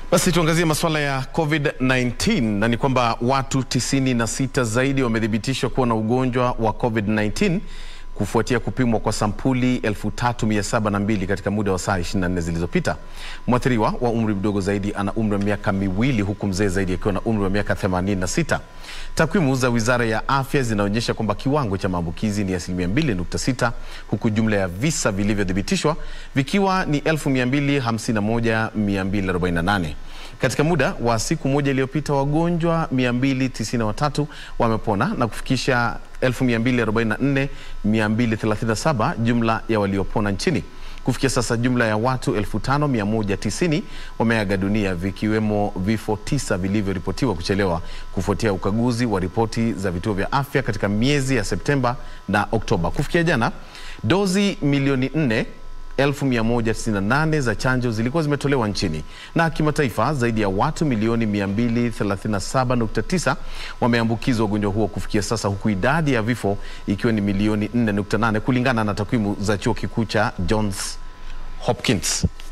Basi tuangazie masuala ya COVID-19 na ni kwamba watu 96 zaidi wamethibitishwa kuwa na ugonjwa wa COVID-19 kufuatia kupimwa kwa sampuli 3702 katika muda wa saa 24 zilizopita. Mwathiriwa wa umri mdogo zaidi ana umri wa miaka miwili huku mzee zaidi akiwa na umri wa miaka 86. Takwimu za Wizara ya Afya zinaonyesha kwamba kiwango cha maambukizi ni asilimia 2.6 huku jumla ya visa vilivyothibitishwa vikiwa ni 251248. Katika muda wa siku moja iliyopita wagonjwa 293 wamepona na kufikisha 244237 jumla ya waliopona nchini. Kufikia sasa jumla ya watu 5190 wameaga dunia vikiwemo vifo tisa vilivyoripotiwa kuchelewa kufuatia ukaguzi wa ripoti za vituo vya afya katika miezi ya Septemba na Oktoba. Kufikia jana, dozi milioni 4 1198 za chanjo zilikuwa zimetolewa nchini. Na kimataifa, zaidi ya watu milioni 237.9 wameambukizwa ugonjwa huo kufikia sasa, huku idadi ya vifo ikiwa ni milioni 4.8 kulingana na takwimu za chuo kikuu cha Johns Hopkins.